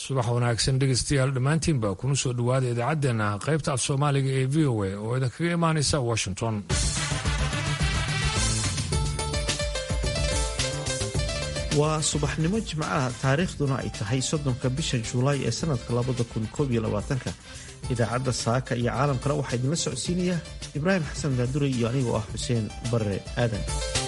subax wanaagsan dhegeystayaal dhammaantiinba kuna soo dhowaada idaacaddeenna qaybta af soomaaliga ee v o a oo idinkaga imaanaysa washington waa subaxnimo jimcaha taariikhduna ay tahay soddonka bisha juulaay ee sanadka labada kun koob iyo labaatanka idaacadda saaka iyo caalamkana waxaa idinla socodsiinaya ibraahim xasan daadure iyo anigoo ah xuseen barre aadan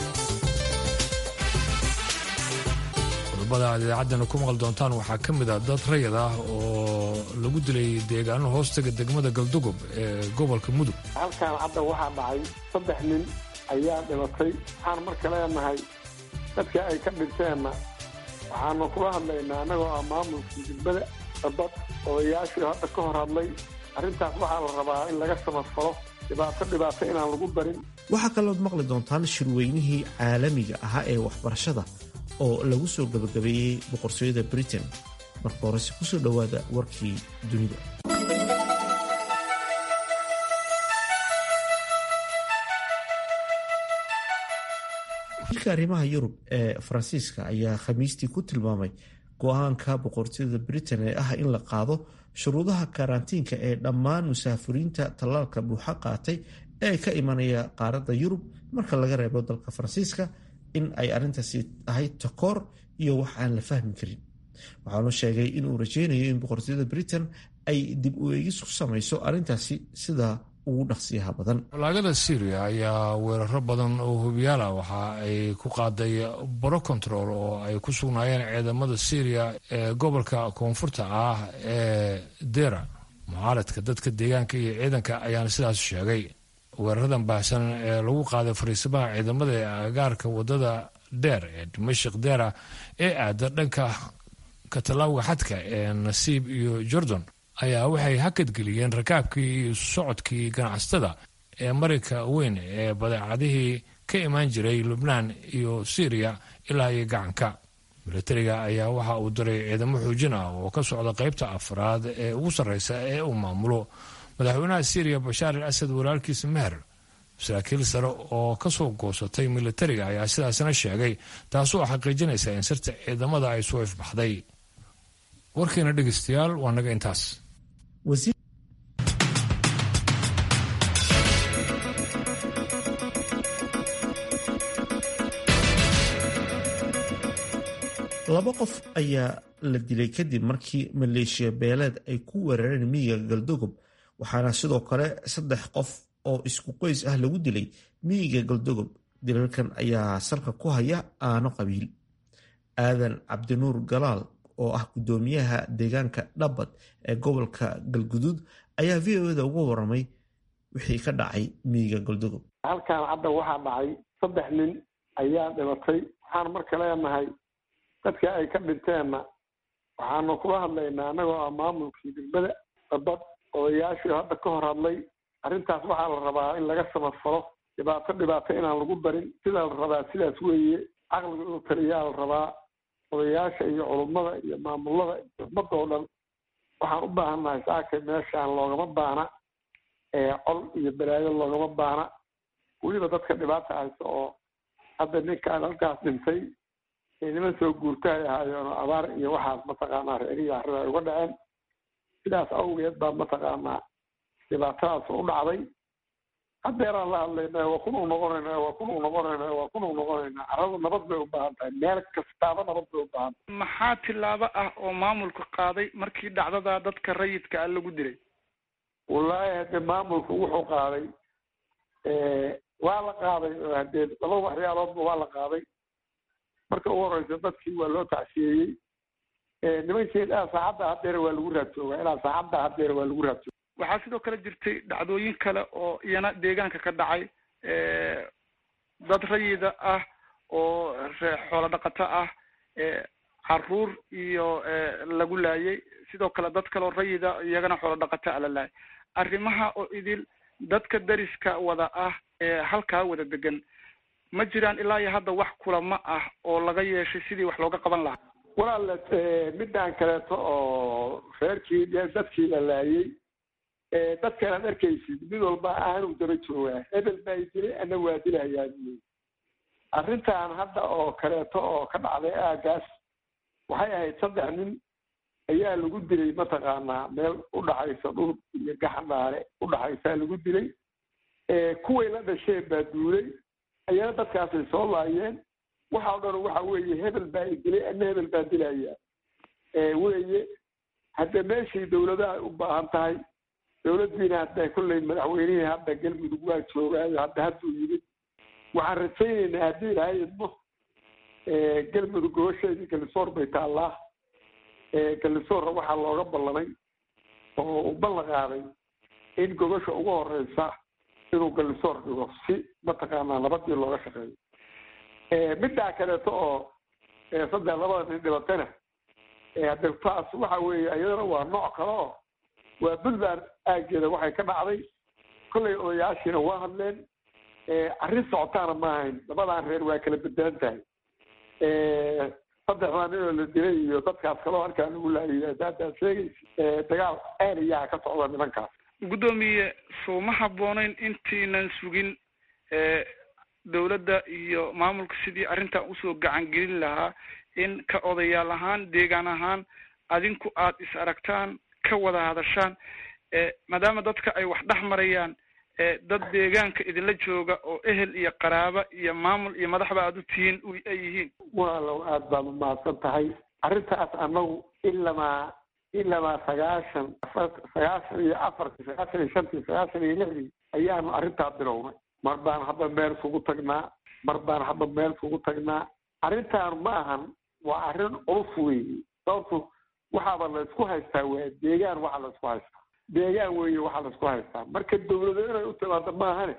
qodobada aad idaacaddana ku maqli doontaan waxaa ka mid ah dad rayid ah oo lagu dilay deegaano hoostaga degmada galdugob ee gobolka mudug halkaan hadda waxaa dhacay saddex nin ayaa dhimatay waxaan marka leenahay dadka ay ka dhinteenna waxaanu kula hadlaynaa annagoo ah maamulkii degmada dabad odayaashii hadda ka hor hadlay arrintaas waxaa la rabaa in laga samafalo dhibaato dhibaato inaan lagu barin waxaa kalood maqli doontaan shirweynihii caalamiga ahaa ee waxbarashada oo lagu soo gabagabeeyey boqortooyada britain marka horese kusoo dhowaada warkii dunida wasiirka arrimaha yurub ee faransiiska ayaa khamiistii ku tilmaamay go-aanka boqortooyada britain ee ah in la qaado shuruudaha karantiinka ee dhammaan musaafiriinta tallaalka buuxa qaatay ee ka imanaya qaaradda yurub marka laga reebo dalka faransiiska in ay arrintaasi tahay takoor iyo wax aan la fahmi karin waxaanu sheegay inuu rajeynayo in boqortooyada britain ay dib u eegis ku samayso arrintaasi sida ugu dhaqsiyaha badan walaagada syriya ayaa weeraro badan oo hubiyaal ah waxa ay ku qaaday baro control oo ay ku sugnaayeen ciidamada syriya ee gobolka koonfurta ah ee dera mucaaradka dadka deegaanka iyo ciidanka ayaana sidaas sheegay weeraradan baahsan ee lagu qaaday fariisimaha ciidamada ee agaarka wadada dheer ee dimashik dera ee aada dhanka katalawga xadka ee nasiib iyo jordan ayaa waxay hakadgeliyeen rakaabkii iyo socodkii ganacsatada ee marinka weyn ee badeecadihii ka imaan jiray lubnaan iyo syriya ilaa iyo gacanka milatariga ayaa waxa uu diray ciidamo xoojin ah oo ka socda qaybta afraad ee ugu sarreysa ee uu maamulo madaxweynaha syriya bashaar al asad walaalkiisa meher saraakiil sare oo ka soo goosatay milatariga ayaa sidaasna sheegay taasoo xaqiijinaysa in sirta ciidamada ay soo ifbaxday warkiina dhegeystayaal waa naga intaas laba qof ayaa la dilay kadib markii maleeshiya beeleed ay ku weerareen miyiga galdogob waxaana sidoo kale saddex qof oo isku qoys ah lagu dilay miyiga galdogob dilalkan ayaa salka ku haya aano qabiil aadan cabdinuur galaal oo ah guddoomiyaha deegaanka dhabbad ee gobolka galguduud ayaa v o da uga waramay wixii ka dhacay miyiga galdogob halkaan hadda waxaa dhacay saddex nin ayaa dhimatay waxaan marka leenahay dadka ay ka dhinteenna waxaanu kula hadlaynaa annagoo ah maamulkii degmada dabad odayaashii hadda ka hor hadlay arrintaas waxaa la rabaa in laga samafalo dhibaato dhibaato inaan lagu barin sidaa la rabaa sidaas weeye caqliga inuu taliyaa la rabaa odayaasha iyo culummada iyo maamulada iyo ummadda oo dhan waxaan u baahannahay saakay meeshaan loogama baana col iyo balaayo loogama baana weliba dadka dhibaata haysta oo hadda ninkaan halkaas dhintay niman soo guurtahay ahaayeen oo abaar iyo waxaas mataqaanaa reerihi arrida ay uga dhaceen sidaas awgeed baa mataqaanaa dhibaatadaas u dhacday haddeeraan la hadlayna waa kun u noqonayna waa kun u noqonayna waa kun u noqonayna carradu nabad bay u baahan tahay meel kastaaba nabad bay u baahan tahay maxaa tillaabo ah oo maamulku qaaday markii dhacdada dadka rayidka ah lagu dilay wallaahi hadde maamulku wuxuu qaaday waa la qaaday oo haddee laba waxyaaloodba waa la qaaday marka ugu horeysa dadkii waa loo tacsiyeeyey nimankeed ah saacadda haddeer waa lagu raadjoogaa ilaa saacadda haddeer waa lagu raadjooga waxaa sidoo kale jirtay dhacdooyin kale oo iyana deegaanka ka dhacay dad rayida ah oo xoolo dhaqato ah caruur iyo lagu laayay sidoo kale dad kaleoo rayida iyagana xoolo dhaqato a la laayay arrimaha oo idil dadka dariska wada ah ee halkaa wada degan ma jiraan ilaa iyo hadda wax kulamo ah oo laga yeeshay sidii wax looga qaban lahaa walaal midaan kaleeto oo reerkii dadkii la laayay dadkan aad arkaysid mid walba aanu daba joogaa hebel baa dilay ana waa dilahayaa buy arrintan hadda oo kaleeto oo ka dhacday aagaas waxay ahayd saddex nin ayaa lagu dilay mataqaanaa meel udhaxaysa dhul iyo gaxandhaale udhaxaysaa lagu dilay kuway la dhasheen baa duulay ayana dadkaasay soo laayeen waxa o dhan waxa weeye hebel baa i dilay ana hebel baa dilaya weye hadda meeshii dawladaha ay u baahan tahay dawladdiina hadda kolley madaxweynihii hadda galmudug waa joogaayo hadda hadduu yimid waxaan rajaynaynaa haddii ilahay idmo galmudug gobasheedii galisoor bay taallaa galisoorna waxaa looga ballamay oo uu ballan qaaday in gobasha ugu horeysa inuu galisoor dhigo si mataqaanaa nabadii looga shaqeeyo middaa kaleeto oo saddex labada nin dhibatana hadde taas waxa weeye iyadana waa nooc kale oo waa puntland aageeda waxay ka dhacday kollay odayaashiina waa hadleen arrin socotaana ma ahayn labadan reer waa kala bedelan tahay saddexdaa nin oo la dilay iyo dadkaas kaloo halkaa lagu laayay haddaad sheegaysa dagaal aalayaa ka socda nimankaas guddoomiye soo ma habbooneyn intiinan sugin dawladda iyo maamulka sidii arrintan usoo gacan gelin lahaa in ka odayaal ahaan deegaan ahaan adinku aad is aragtaan ka wada hadashaan maadaama dadka ay wax dhex marayaan dad deegaanka idinla jooga oo ehel iyo qaraaba iyo maamul iyo madaxba aada u tihiin ay yihiin walaalow aada baad umahadsan tahay arrintaas annagu ilamaa ilamaa sagaashan sagaashan iyo afartii sagaashan iyo shantii sagaashan iyo lixdii ayaanu arrintaa bilownay mar baan hadda meel kugu tagnaa mar baan hadda meel kugu tagnaa arrintaan ma ahan waa arrin culus weeye sababtu waxaaba la isku haystaa waa deegaan waxa la isku haystaa deegaan weeye waxaa la isku haystaa marka dawlado inay u timaado maahane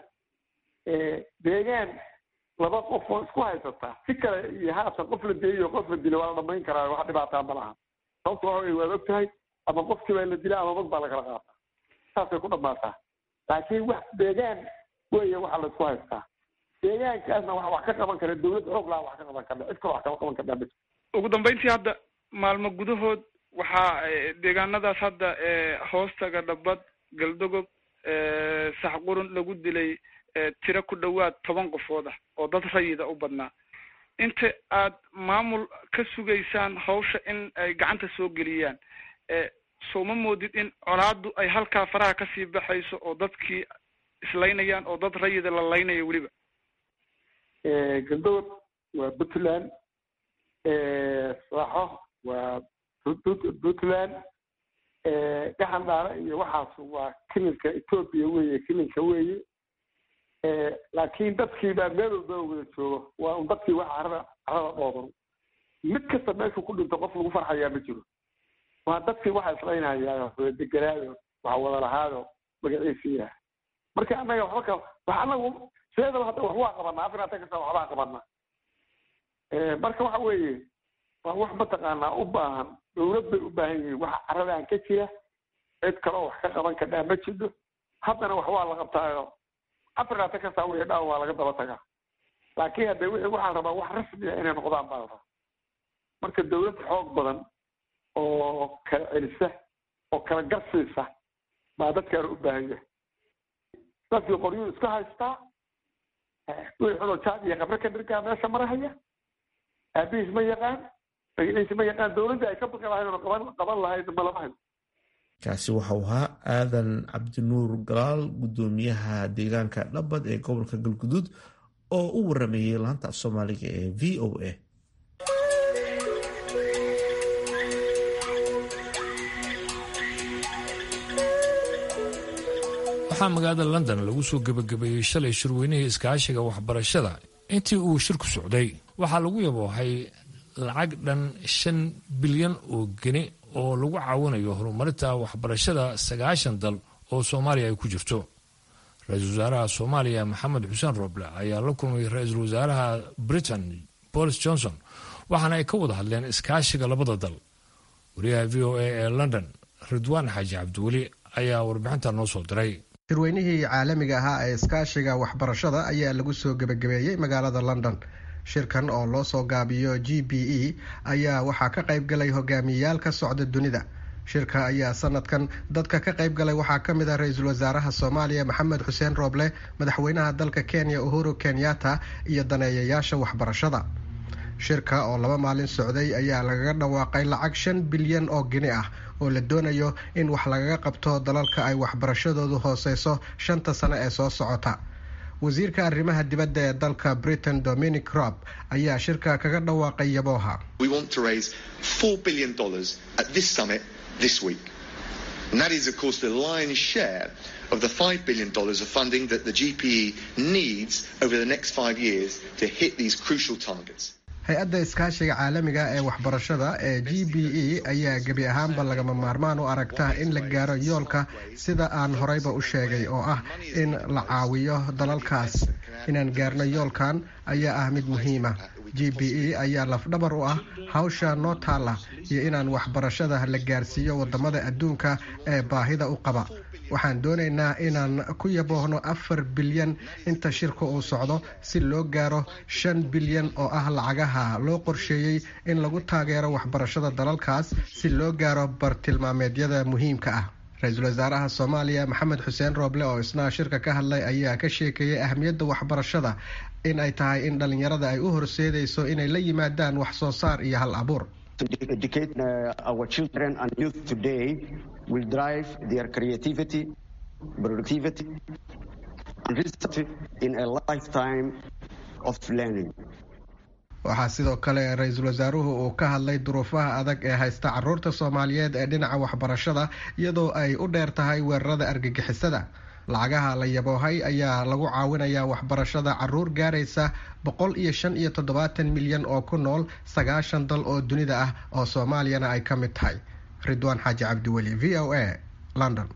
deegaan laba qof oo isku haysataa si kale iyo haatan qof la diliyo qof la dila waa la dhamayn karaa wax dhibaataa ma laha sababta waxa wey waad og tahay ama qofkii baa la dila ama mag baa lakala qaataa saasay ku dhamaataa laakiin wax deegaan weeye waxaa la isku haystaa deegaankaasna wax wax ka qaban kara dawlad xoog laha wax ka qaban karna cid kale wax kama qaban karnaa ma ugu dambeyntii hadda maalmo gudahood waxaa deegaanadaas hadda hoostaga dhabad galdogob saxqurun lagu dilay tiro ku dhawaad toban qofood ah oo dad rayida u badnaa inta aad maamul ka sugaysaan hawsha in ay gacanta soo geliyaan soo ma moodid in colaadu ay halkaa faraha kasii baxayso oo dadkii islaynayaan oo dad rayida la laynayo weliba galdogob waa puntland saaxo waa puntland gaxandhaale iyo waxaas waa kilinka ethoopia weeye kilinka weeye laakiin dadkii baa meel walba wada joogo waa un dadkii waa carada carada dhoodan mid kasta meeshuu ku dhinto qof lagu farxayaa ma jiro waa dadkii waxa islaynayaa wada deganaayo waxa wada lahaayo magaciisi yaha marka annaga waxba ka wax anagu sideedaba hadda wax waa qabanaa afriatan kasta waxbaa qabanaa marka waxa weeye waa wax mataqaanaa u baahan dawlad bay u baahan yihiin waxa caradaan ka jira cid kaleo wax ka qaban kadhaa ma jiro haddana wax waa la qabtaayo afrikata kastaa wixii dhaan waa laga daba tagaa laakiin hadde wixii waxaan rabaa wax rasmiya inay noqdaan baa la rabaa marka dawlad xoog badan oo kala celisa oo kala garsiisa baa dadkaana u baahan yahay dadkii qoryuu iska haystaa wixii xunoo jaad iyo qabre ka dhirgaa meesha marahaya aabihiis ma yaqaan magaciisa ma yaqaan dawladda ay ka baqi lahayd oo qaban qaban lahayd malama hayo kaasi waxau ahaa aadan cabdinuur galaal guddoomiyaha deegaanka dhabad ee gobolka galguduud oo u warameeyey laanta soomaaliga ee v o a waxaa magaalada london lagu soo gebagabeeyey shalay shirweynihii iskaashiga waxbarashada intii uu shirku socday waxaa lagu yaboohay lacag dhan shan bilyan oo geni oo lagu caawinayo horumarinta waxbarashada sagaashan dal oo soomaaliya ay ku jirto ra-iisul wasaaraha soomaaliya maxamed xuseen roble ayaa la kulmay ra-iisul wasaaraha britain bolis johnson waxaana ay ka wada hadleen iskaashiga labada dal wariyaha v o a ee london ridwaan xaaji cabdiweli ayaa warbixinta noo soo diray shirweynihii caalamiga ahaa ee iskaashiga waxbarashada ayaa lagu soo gebagabeeyey magaalada london shirkan oo loo soo gaabiyo g b e ayaa waxaa ka qayb galay hogaamiyeyaal ka socda dunida shirka ayaa sanadkan dadka ka qayb galay waxaa ka mid ah ra-iisul wasaaraha soomaaliya maxamed xuseen rooble madaxweynaha dalka kenya uhuru kenyatta iyo daneeyayaasha waxbarashada shirka oo laba maalin socday ayaa lagaga dhawaaqay lacag shan bilyan oo gini ah oo la doonayo in wax lagaga qabto dalalka ay waxbarashadoodu hooseyso shanta sano ee soo socota wasiirka arrimaha dibadda ee dalka britain dominic rob ayaa shirka kaga dhawaaqay yabooha And that is, of course, the lion's share of the $5 billion of funding that the GPE needs over the next five years to hit these crucial targets. hay-adda iskaashiga caalamiga ee waxbarashada ee g b e ayaa gebi ahaanba lagama maarmaan u aragta in la gaaro yoolka sida aan horeyba u sheegay oo ah in la caawiyo dalalkaas inaan gaarno yoolkan ayaa ah mid muhiima g b e ayaa lafdhabar u ah hawsha noo taalla iyo inaan waxbarashada la gaarsiiyo wadamada adduunka ee baahida u qaba waxaan doonaynaa inaan ku yaboohno afar bilyan inta shirka uu socdo si loo gaaro shan bilyan oo ah lacagaha loo qorsheeyey in lagu taageero waxbarashada dalalkaas si loo gaaro bartilmaameedyada muhiimka ah ra-iisul wasaaraha soomaaliya maxamed xuseen rooble oo isna shirka ka hadlay ayaa ka sheekeeyey ahamiyadda waxbarashada in ay tahay in dhalinyarada ay u horseedayso inay la yimaadaan wax soo saar iyo hal abuur will drive their creativity, productivity, and research in a lifetime of learning. waxaa sidoo kale ra-iisul wasaaruhu uu ka hadlay duruufaha adag ee haysta caruurta soomaaliyeed ee dhinaca waxbarashada iyadoo ay u dheer tahay weerarada argagixisada lacagaha la yaboohay ayaa lagu caawinayaa waxbarashada caruur gaaraysa boqol iyo shan iyo toddobaatan milyan oo ku nool sagaashan dal oo dunida ah oo soomaaliyana ay ka mid tahay ridwaan xaaji cabdiweli v o a london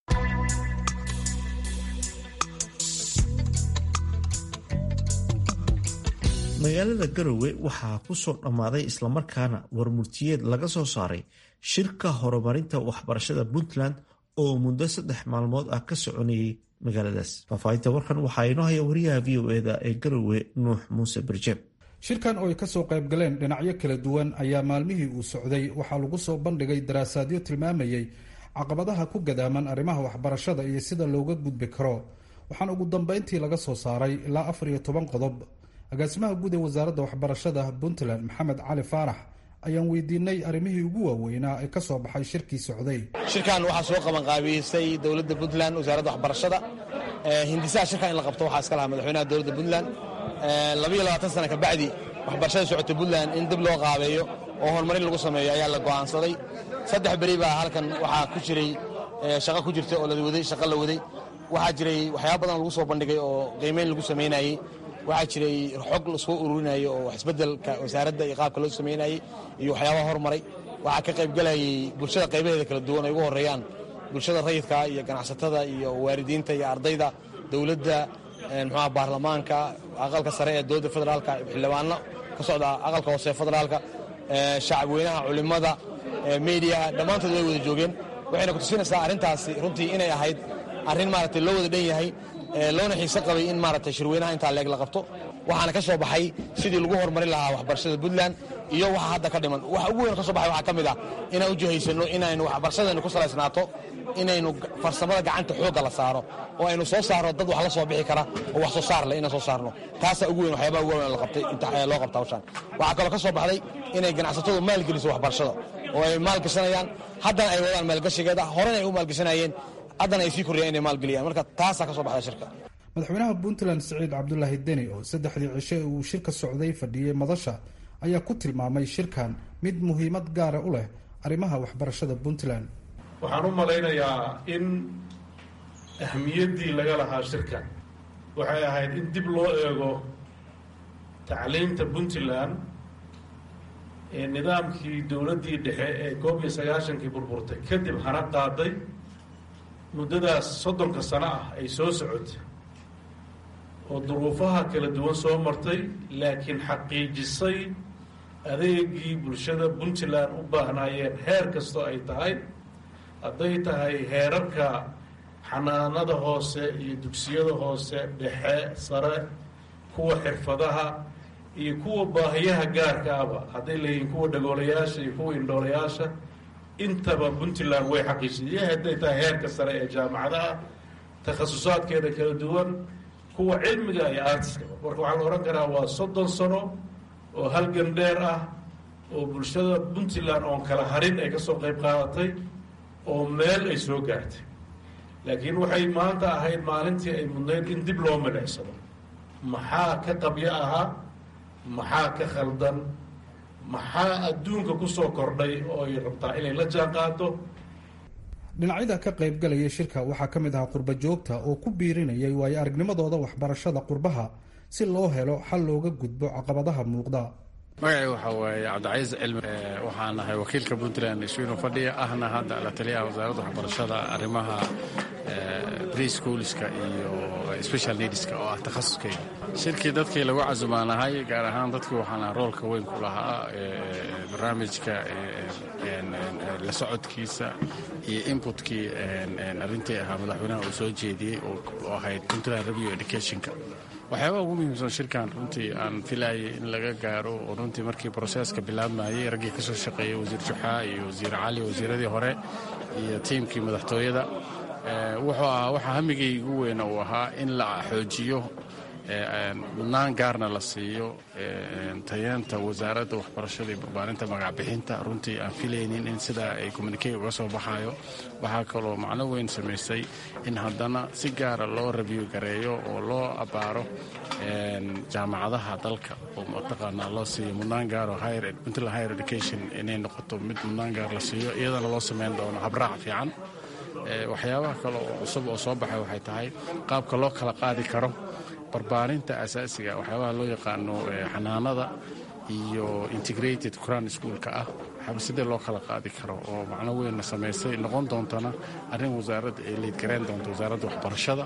magaalada garowe waxaa ku soo dhammaaday islamarkaana warmurtiyeed laga soo saaray shirka horumarinta waxbarashada puntland oo muddo saddex maalmood ah ka soconayay magaaladaas faahfaahinta warkan waxaa inoo haya wariyaha v o eda ee garowe nuux muuse birjeeb shirkan oo ay ka soo qayb galeen dhinacyo kala duwan ayaa maalmihii uu socday waxaa lagu soo bandhigay daraasaadyo tilmaamayay caqabadaha ku gadaaman arrimaha waxbarashada iyo sida looga gudbi karo waxaana ugu dambeyntii laga soo saaray ilaa afar iyo toban qodob agaasimaha guud ee wasaaradda waxbarashada puntland maxamed cali faarax ayaan weydiinay arrimihii ugu waaweynaa ee ka soo baxay shirkii socday shirkan waxaa soo qabanqaabiyeysay dowladda puntland wasaaradda waxbarashada hindisaha shirkan in la qabto waxaa iska lahaa madaxweynaha dowladda puntland labayo labaatan sana kabacdi waxbarashada socota puntland in dib loo qaabeeyo oo horumarin lagu sameeyo ayaa la go'aansaday saddex beri baa halkan waxaa ku jiray shaqo ku jirta oo la waday shaqo la waday waxaa jiray waxyaaba badan lagu soo bandhigay oo qiimeyn lagu samaynayey waxaa jiray xog lasoo ururinayay oo isbeddelka wasaaradda iyo qaabka loo samaynayey iyo waxyaabaha hormaray waxaa ka qaybgalayay bulshada qaybaheeda kala duwan ay ugu horreeyaan bulshada rayidka iyo ganacsatada iyo waalidiinta iyo ardayda dowladda muxuaha baarlamaanka aqalka sare ee dowladda federaalka xildhibaano ka socda aqalka hoose federaalka shacab weynaha culimmada mediaha dhammaantood way wada joogeen waxayna ku tusinaysaa arrintaasi runtii inay ahayd arrin maaragtay loo wada dhan yahay loona xiise qabay in maaragtay shirweynaha intaa leeg la qabto waxaana ka soo baxay sidii lagu horumarin lahaa waxbarashada puntland iyo waxa hadda ka dhiman waxa ugu weyn ka soo baxay waxaa ka mid ah inaan u jihaysano inaynu waxbarashadeenu ku salaysnaato inaynu farsamada gacanta xoogga la saaro oo aynu soo saarno dad wax la soo bixi kara oo wax soo saar leh inaan soo saarno taasaa ugu weyn waxyaabaha ugu weyn laqabtay loo qabta hawshaan waxaa kaloo ka soo baxday inay ganacsatadu maalgeliso waxbarashada oo ay maalgashanayaan haddana ay wadaan maalgashigeeda horena ay u maalgashanayeen haddana ay sii kordhiyaan inay maalgeliyaan marka taasaa ka soo baxda shirka madaxweynaha puntland siciid cabdulaahi deni oo saddexdii cishe uu shirka socday fadhiyey madasha ayaa ku tilmaamay shirkan mid muhiimad gaara u leh arrimaha waxbarashada puntland waxaan u malaynayaa in ahmiyaddii laga lahaa shirkan waxay ahayd in dib loo eego tacliinta puntland ee nidaamkii dowladdii dhexe ee koob iyo sagaashankii burburtay kadib hana qaaday muddadaas soddonka sano ah ay soo socotay oo duruufaha kala duwan soo martay laakiin xaqiijisay adeegii bulshada puntland u baahnaayeen heer kastoo ay tahay hadday tahay heerarka xanaanada hoose iyo dugsiyada hoose dhexe sare kuwa xirfadaha iyo kuwa baahiyaha gaarka aba hadday leeyihiin kuwa dhagoolayaasha iyo kuwa indhoolayaasha intaba puntland way xaqiijisay hadday tahay heerka sare ee jaamacadaha takhasusaadkeeda kala duwan kuwa cilmiga iyo artiska marka waxaa la odhan karaa waa soddon sano oo halgan dheer ah oo bulshada puntland oon kala harin ay ka soo qayb qaadatay oo meel ay soo gaartay laakiin waxay maanta ahayd maalintii ay mudnayd in dib loo milicsado maxaa ka qabyo ahaa maxaa ka khaldan maxaa adduunka ku soo kordhay oo ay rabtaa inay la jaan qaado dhinacyada ka qaybgalaya shirka waxaa ka mid ahaa qurba joogta oo ku biirinayay waayo aragnimadooda waxbarashada qurbaha si loo helo xal looga gudbo caqabadaha muuqda magacay waxaa waaye cabdicaiis cilmi waxaan nahay wakiilka puntland iswiinu fadhiya ahna hadda la taliyaha wasaaradda waxbarashada arrimaha preschoolska iyo special needska oo ah takhasuskeyga shirkii dadkii lagu casumaanahay gaar ahaan dadkii waxaan roolka weyn ku lahaa barnaamijka la socodkiisa iyo inputkii arrintii ahaa madaxweynaha uu soo jeediyey oo ahayd puntland review educationka waxyaabaha ugu muhiimsan shirkan runtii aan filaayay in laga gaaro oo runtii markii broseska bilaabmayey raggii ka soo shaqeeyey wasiir juxaa iyo wasiir cali wasiiradii hore iyo tiimkii madaxtooyada wuxuu ahaa waxaa hamigay ugu weyna uu ahaa in la xoojiyo mudnaan gaarna la siiyo tayeenta wasaaradda waxbarashada iyo barbaarinta magacbixinta runtii aan filaynin in sidaa ay communicate uga soo baxayo waxaa kaloo macno weyn samaysay in haddana si gaara loo review gareeyo oo loo abbaaro jaamacadaha dalka oo mataqaanaa loo siiyo mudnaan gaaro puntland higher education inay noqoto mid mudnaan gaar la siiyo iyadana loo samayn doono habraac fiican waxyaabaha kale oo cusub oo soo baxay waxay tahay qaabka loo kala qaadi karo barbaarinta asaasiga waxyaabaha loo yaqaano xanaanada iyo integrated quran schoolka ah waxaaba sidee loo kala qaadi karo oo macno weynna samaysay noqon doontana arrin wasaaradda ay leydgarayn doonto wasaaradda waxbarashada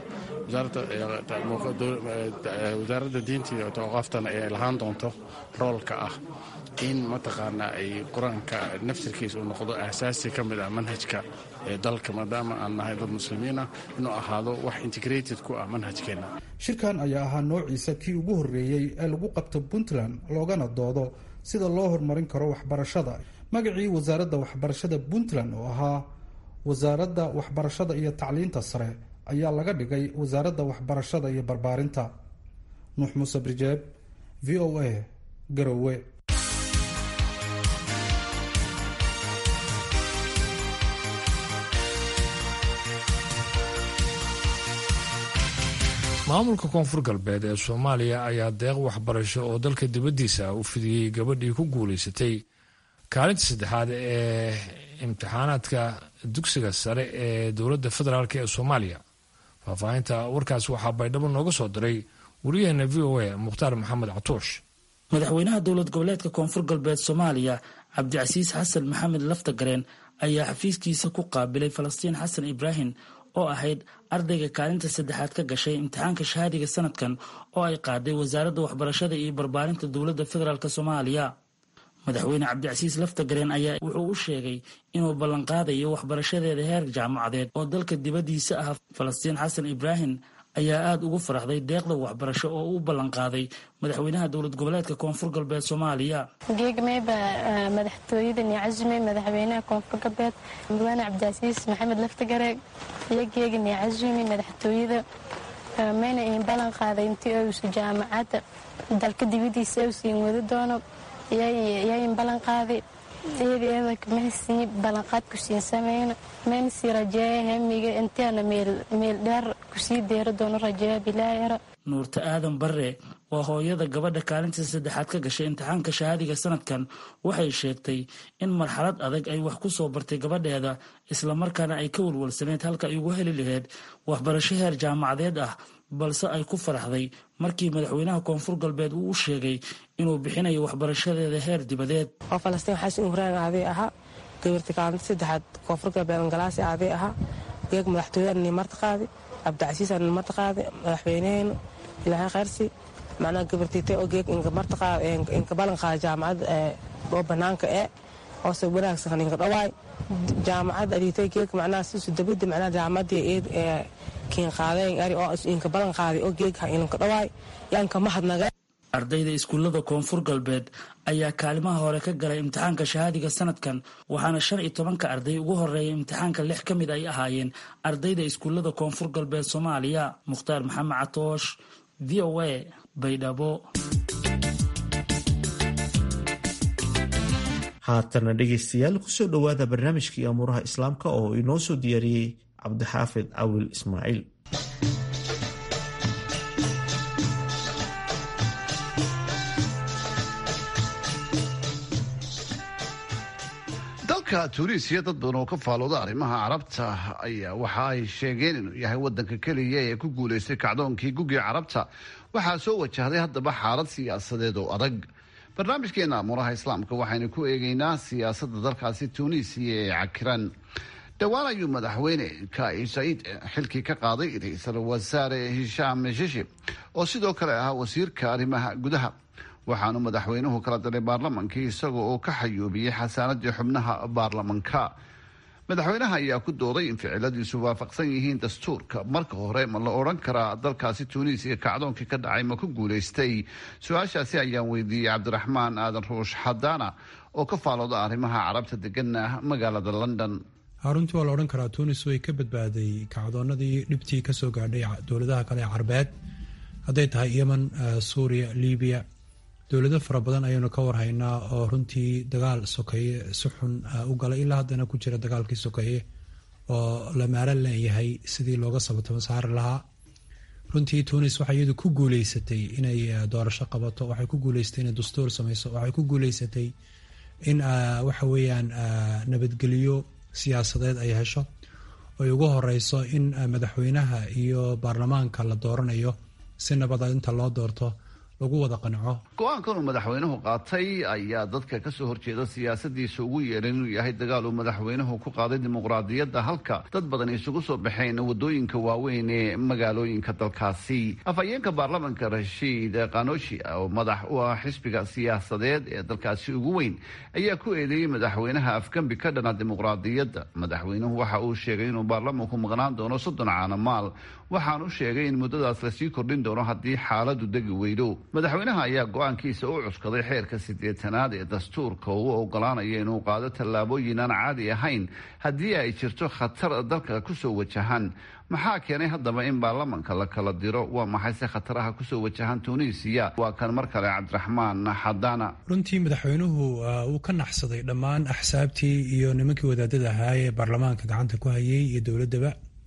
wasaaradda diinta iyo tawqaaftana ay lahaan doonto roolka ah in mataqaanaa ay qur-aanka naftirkiisa uu noqdo aasaasi ka mid ah manhajka ee dalka maadaama aan nahay dad muslimiin ah inuu ahaado wax integrated ku ah manhajkeenna shirkan ayaa ahaa noociisa kii ugu horreeyey ee lagu qabto puntland loogana doodo sida loo horumarin karo waxbarashada magacii wasaaradda waxbarashada puntland oo ahaa wasaaradda waxbarashada iyo tacliinta sare ayaa laga dhigay wasaaradda waxbarashada iyo barbaarinta nuux muuse brijeeb v o a garowe maamulka koonfur galbeed ee soomaaliya ayaa deeq waxbarasho oo dalka dibaddiisa u fidiyey gabadhii ku guulaysatay kaalinta saddexaad ee imtixaanaadka dugsiga sare ee dowladda federaalk ee soomaaliya faahfaahinta warkaas waxaa baydhabo nooga soo diray wariyaheena v o a mukhtaar maxamed catuush madaxweynaha dowlad goboleedka koonfur galbeed soomaaliya cabdicasiis xasan maxamed laftagareen ayaa xafiiskiisa ku qaabilay falastiin xasan ibraahim oo ahayd ardayga kaalinta saddexaad ka gashay imtixaanka shahaadiga sanadkan oo ay qaaday wasaaradda waxbarashada iyo barbaarinta dowladda federaalk soomaaliya madaxweyne cabdicasiis laftagareen ayaa wuxuu u sheegay inuu ballanqaadayo waxbarashadeeda heer jaamacadeed oo dalka dibaddiisa ah falastiin xasan ibraahim ayaa aada ugu faraxday deeqda waxbarasho oo u ballanqaaday madaxweynaha dowlad goboleedka koonfur galbeed soomaaliya geegmeyba madaxtooyada niicasume madaxweynaha koonfur galbeed mudane cabdicasiis maxamed laftagareeg iyo geega niicasume madaxtooyada mayna iin ballan qaaday intii uusu jaamacadda dalka dibadiisa uusiin wadi doono yayin ballan qaaday iyada eedanka mahasii ballanqaad kusiin sameyna mayna sii rajeeya hamiga intaana meel dheer kusii deera doono rajeeya bilaayara nuurta aadan barre waa hooyada gabadha kaalinta saddexaad ka gashay imtixaanka shahaadiga sanadkan waxay sheegtay in marxalad adag ay wax ku soo bartay gabadheeda islamarkaana ay ka walwalsaneyd halka ay ugu heli laheyd waxbarasho heer jaamacadeed ah balse ay ku faraxday markii madaxweynaha koonfur galbeed uu u sheegay inuu bixinayo waxbarashadeeda heer dibadeed oo falastiin xasan ibraahim aaday ahaa gabarta kaalinta saddexaad koonfur galbeed angalaasi aaday ahaa geeg madaxtooyada nimarta qaadi cabdicasiis nimarta qaadi madaxweyneheenu ilaahay khayrsi macnaha gabartiite oo geeg inka ballan qaada jaamacadda oo banaanka ee hoose wanaagsan inka dhawaay jaamacadda adhiitay geeg macnaha sisu dabada macnaha jaamacaddii ee kiin qaadeen ari oo inka ballan qaaday oo geeg inka dhawaay yaanka mahadnaga ardayda iskuullada koonfur galbeed ayaa kaalimaha hore ka galay imtixaanka shahaadiga sanadkan waxaana shan iyo tobanka arday ugu horeeya imtixaanka lix ka mid ay ahaayeen ardayda iskuullada koonfur galbeed soomaaliya mukhtaar maxamed catoosh v o a baydhabo haatana dhegaystayaal kusoo dhowaada barnaamijkii amuuraha islaamka oo inoo soo diyaariyey cabdixaafid cawil ismaaciil dalka tuuniisiya dad badan oo ka faalooda arrimaha carabta ayaa waxa ay sheegeen inuu yahay wadanka keliya ee ku guulaystay kacdoonkii gugii carabta waxaa soo wajahday haddaba xaalad siyaasadeed oo adag barnaamijkeena amuuraha islaamka waxaynu ku eegeynaa siyaasadda dalkaasi tuuniisiya ee cakiran dhowaan ayuu madaxweyne kai saciid xilkii ka qaaday ra-iisul wasaare hishaam meshishi oo sidoo kale ahaa wasiirka arrimaha gudaha waxaanu madaxweynuhu kala diray baarlamankii isaga oo ka xayuubiyey xasaanadii xubnaha baarlamanka madaxweynaha ayaa ku dooday in ficiladiisu waafaqsan yihiin dastuurka marka hore ma la odhan karaa dalkaasi tuuniisiya kacdoonkii ka dhacay ma ku guulaystay su-aashaasi ayaan weydiiyey cabdiraxmaan aadan ruush xadaana oo ka faalooda arrimaha carabta degana magaalada london runtii waa la odhan karaa tuunis way ka badbaaday kacdoonadii dhibtii kasoo gaadhay dowladaha kale ee carbeed hadday tahay yemen suuriya libiya dowlado fara badan ayaynu ka warhaynaa oo runtii dagaal sokeeye si xun u galay ilaa haddana ku jira dagaalkii sokeeye oo la maalan leeyahay sidii looga sabatamo saari lahaa runtii tunis waxay iyadu ku guuleysatay inay doorasho qabato waxay ku guuleysatay inay dastuur sameyso waxay ku guuleysatay in waxa weeyaan nabadgelyo siyaasadeed ay hesho ay ugu horeyso in madaxweynaha iyo baarlamaanka la dooranayo si nabada inta loo doorto lagu wada qanco go-aankan uu madaxweynuhu qaatay ayaa dadka kasoo horjeeda siyaasadiisa ugu yeeran inuu yahay dagaal uu madaxweynuhu ku qaaday dimuqraadiyadda halka dad badan isugu soo baxeen wadooyinka waaweyn ee magaalooyinka dalkaasi afhayeenka baarlamanka rashiid kanoshi oo madax u ah xisbiga siyaasadeed ee dalkaasi ugu weyn ayaa ku eedeeyey madaxweynaha afgambi ka dhana dimuqraadiyadda madaxweynuhu waxa uu sheegay inuu baarlamanku maqnaan doono soddon caana maal waxaanu sheegay in muddadaas lasii kordhin doono haddii xaaladu degi weydo madaxweynaha ayaa go-aankiisa u cuskaday xeerka siddeetanaad ee dastuurka oo u ogolaanaya inuu qaado tallaabooyin aan caadi ahayn haddii ay jirto khatar dalka kusoo wajahan maxaa keenay haddaba in baarlamanka la kala diro waa maxayse khataraha kusoo wajahan tuuniisiya waa kan mar kale cabdiraxmaan xadaana runtii madaxweynuhu uu ka naxsaday dhammaan axsaabtii iyo nimankii wadaadada ahaa ee baarlamaanka gacanta ku hayay iyo dowladaba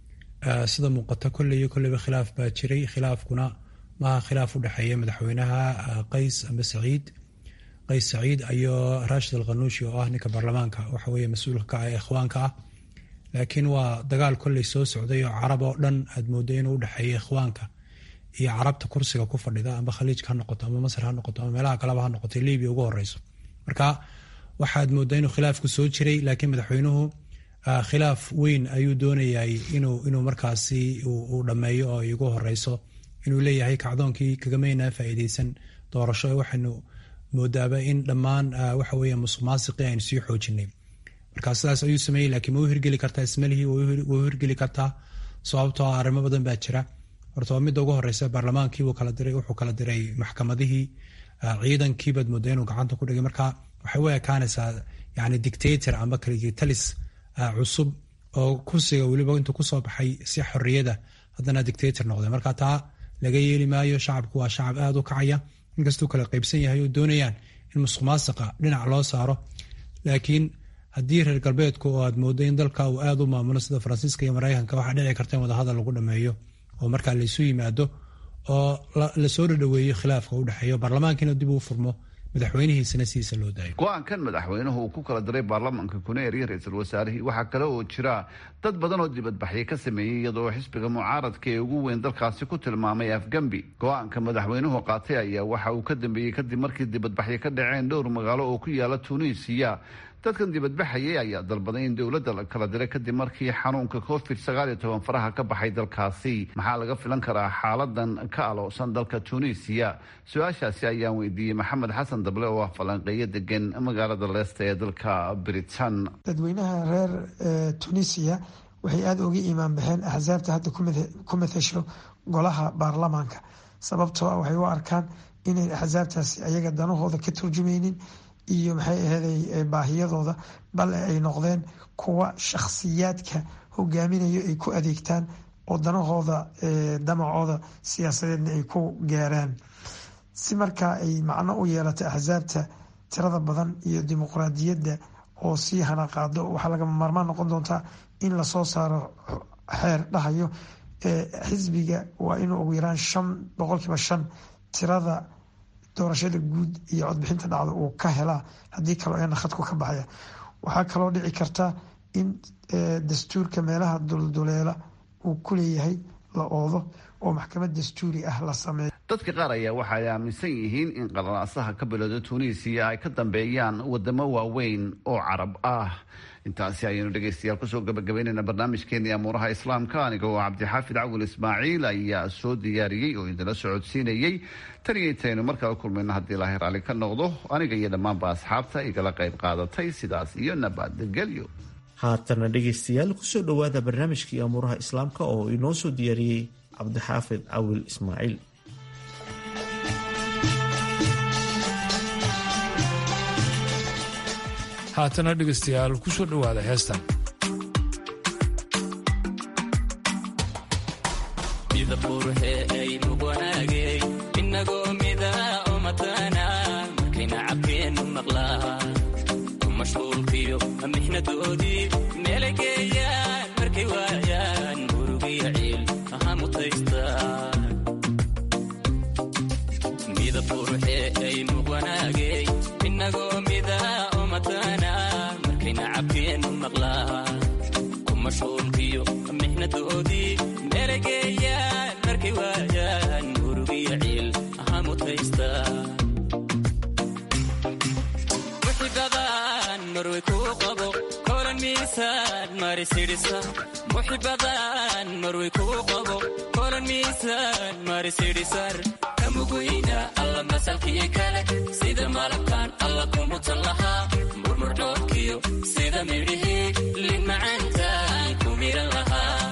sida muuqata kolley iyo kolleyba khilaaf baa jiray khilaafkuna maaha khilaaf u dhexeeya madaxweynaha qays amba saciid qays saciid iyo rashid alkhanuushi oo ah ninka baarlamaanka waxa weeye mas-uulka ka ah ee ikhwaanka ah laakiin waa dagaal kolley soo socday oo carab oo dhan aad mooddo inuu udhexeeya ikhwaanka iyo carabta kursiga ku fadhida amba khaliijka ha noqoto ama masar ha noqoto ama meelaha kaleba ha noqoto libiya ugu horeyso marka waxaad mooddaa inuu khilaafku soo jiray laakiin madaxweynuhu khilaaf weyn ayuu doonayay inuu inuu markaasi uu dhammeeyo oo igu horeyso inuu leeyahay kacdoonkii kagamaynaa faa'iideysan doorasho waxaynu moodaaba in dhammaan waxa weeye musuq maasiqii aynu sii xoojinay marka sidaas ayuu sameeyey laakiin ma u hirgeli kartaa ismalihii way u hirgeli kartaa sababtoo arrimo badan baa jira horta waa midda ugu horeysa baarlamaankii wuu kala diray wuxuu kala diray maxkamadihii ciidankiibaad moodaa inuu gacanta ku dhigay marka waxay u ekaanaysaa yani dictator amba kaligitalis cusub oo kursiga weliba intuu kusoo baxay si xorriyada haddana dictator noqday marka taa laga yeeli maayo shacabku waa shacab aada u kacaya inkastuu kala qaybsan yahay oo doonayaan in musuq maasiqa dhinac loo saaro laakiin haddii reer galbeedku oo aad moodo in dalka uu aada u maamulo sida faransiiska iyo maraykanka waxaa dhici karta in wadahadal lagu dhameeyo oo markaa laysu yimaado oo lasoo dhadhaweeyo khilaafka udhexeeyo baarlamaankiina dib uu furmo madaxweynihiisana sidiisa loo daayo go-aankan madaxweynuhu uu ku kala diray baarlamanka kuneer iyo ra-iisul wasaarihii waxaa kale oo jira dad badan oo dibadbaxyo ka sameeyey iyadoo xisbiga mucaaradka ee ugu weyn dalkaasi ku tilmaamay afgambi go-aanka madaxweynuhu qaatay ayaa waxa uu ka dambeeyey kadib markii dibadbaxyo ka dhaceen dhowr magaalo oo ku yaala tuuniisiya dadkan dibadbaxayay ayaa dalbaday in dowladda la kala diray kadib markii xanuunka covid sagaal iyo toban faraha ka baxay dalkaasi maxaa laga filan karaa xaaladan ka aloosan dalka tuuniisiya su-aashaasi ayaan weydiiyey maxamed xasan dable oo ah falanqeeyo degan magaalada leesta ee dalka britain dadweynaha reer tunisiya waxay aada uga iimaan baxeen axsaabta hadda ku mathasho golaha baarlamaanka sababtoo ah waxay u arkaan inayn axsaabtaasi ayaga danahooda ka turjumaynin iyo maxay aheeday baahiyadooda bale ay noqdeen kuwa shakhsiyaadka hogaaminayo ay ku adeegtaan oo danahooda damacooda siyaasadeedna ay ku gaaraan si markaa ay macno u yeelato axsaabta tirada badan iyo dimuqraadiyadda oo sii hanaqaado waxaa lagama maarmaan noqon doontaa in lasoo saaro xeer dhahayo xisbiga waa inuu ugu yaraan shan boqolkiiba shan tirada doorashada guud iyo codbixinta dhacda uu ka helaa haddii kaloo eena khadku ka baxaya waxaa kaloo dhici karta in dastuurka meelaha dulduleela uu ku leeyahay la oodo oo maxkamad dastuuri ah la sameeyo dadka qaar ayaa waxa ay aaminsan yihiin in qalalaasaha ka bilowda tuuniisiya ay ka dambeeyaan wadamo waaweyn oo carab ah intaasi ayaynu dhegaystayaal kusoo gabagabaynayna barnaamijkeennii amuuraha islaamka aniga oo cabdixaafid cawil ismaaciil ayaa soo diyaariyey oo idinla socodsiinayey tan iyo intaynu markala kulmayno haddii ilaahay raalli ka noqdo aniga iyo dhammaanba asxaabta igala qayb qaadatay sidaas iyo nabadgelyo haatana dhegaystayaal kusoo dhowaada barnaamijkii amuuraha islaamka oo inoo soo diyaariyey cabdixaafid cawil ismaaciil haatana dhegaystayaal kusoo dhowaada heestan inagoo mida oo matana markayna cabkeennu maqlaa mashquulkiyo mixnadoodii meelay geeyaan markay waayaan murugiyo ciil aha mutaystaan midab quruxee aynu wanaagay inagoo mida oo matana markayna cabkeennu maqlaa ku mashquulkiyo mixnadoodii meelay geeyaan markay waayaan murugiyo ciil aha mutaystaan marway kuu qabo kolan miisaan marisidhisa muxibadan marway kuu qabo kolan miisaan marisidhisar kamuguyna alla masalkii kale sida malabkan alla kumutan lahaa murmurdhoodkiyo sida midhihii limacaantaan ku miran lahaa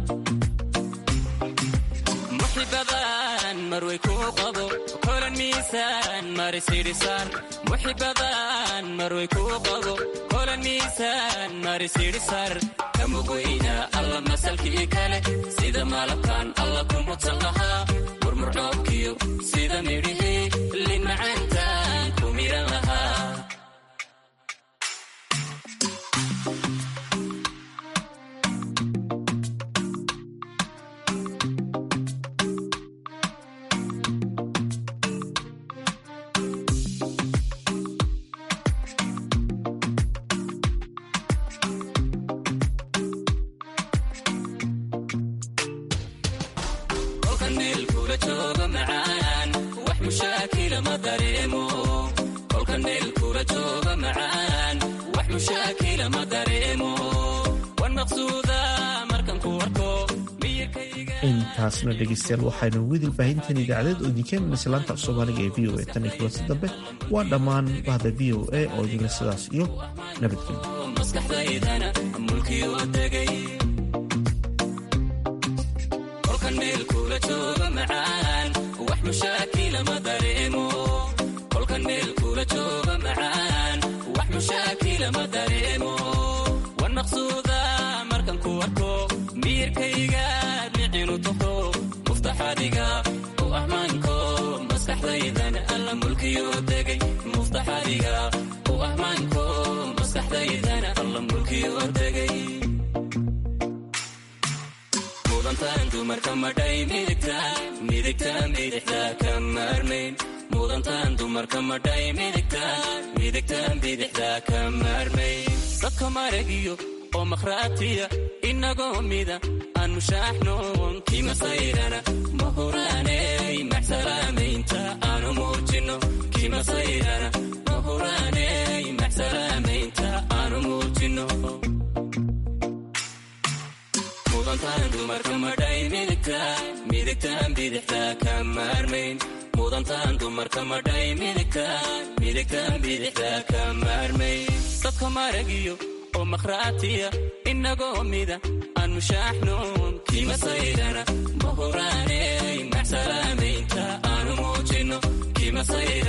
muxibadan marway kuu qabo kolan miisaan marisidhisar muxibadan marway kuu qabo kolan miisaan marisidhisar kamuguyna alla masalkii kale sida malabkan alla kumutan lahaa murmurdhoobkiyo sida midhihii limacaantaan ku miran lahaa intaasna dhegeystayaal waxaynu widil baahintan idaacadeed oo idinkeen islaanta af soomaaliga ee v o a tan iyo kulansi dambe waa dhammaan bahda v o a oo idinla sidaas iyo nabadgelyo muftaxadiga u ahmaanko maskaxdaydan alla mulkiyo degay muftaxadiga u ahmaanko maskaxdaydan alla mulkiyo degay mudantaan dumarka madhay midigtaan midigtaan bidixda ka maarmayn mudantaan dumarka madhay midigtaan midigtaan bidixda ka maarmayn dadka maragiyo oo makhraatiya inagoo mida aan mushaaxnoon kima sayrana mahuraaney maxsalaamaynta aanu muujino kima sayrana mahuraaney maxsalaamaynta aanu muujino mudantaan dumarka madhay midigtaan midigtaan bidixda ka maarmayn mudantaan dumarka madhay midigtaan midigtaan bidixda ka maarmayn dadka maragiyo oo makhraatiya inagoo mida aan mushaaxnoon kima sayrana mahuraaney maxsalaamaynta aanu muujino kima sayra